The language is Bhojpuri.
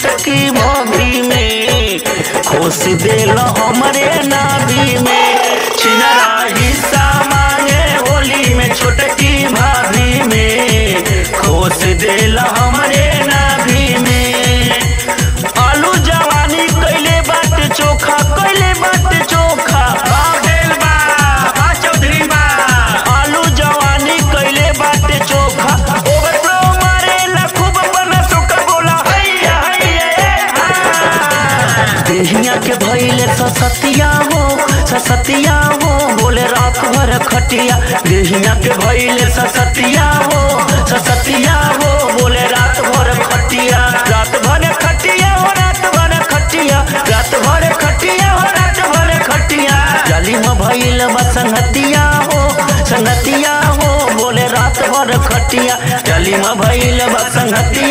छोटकी भोगी में खोस देल हमरे नाभी में छिनरा हिस्सा मांगे होली में छोटकी भाभी में खोस देल हमरे नाभी में आलू जवानी कैले बाटे चोखा कैले बाटे चोखा बाबेल बा बा चौधरी बा आलू जवानी कैले बाटे चोखा ओवरफ्लो मारेला खूब बना सोका बोला हैया हैया ए, हा। देहिया के भइले ससतिया हो ससतिया हो बोले रात भर खटिया देहिया के भइले ससतिया हो ससतिया हो बोले रात भर खटिया रात भर खटिया हो रात भर खटिया रात भर खटिया हो रात भर खटिया जली में भइल बा संगतिया हो संगतिया हो बोले रात भर खटिया जली में भइल बा संगतिया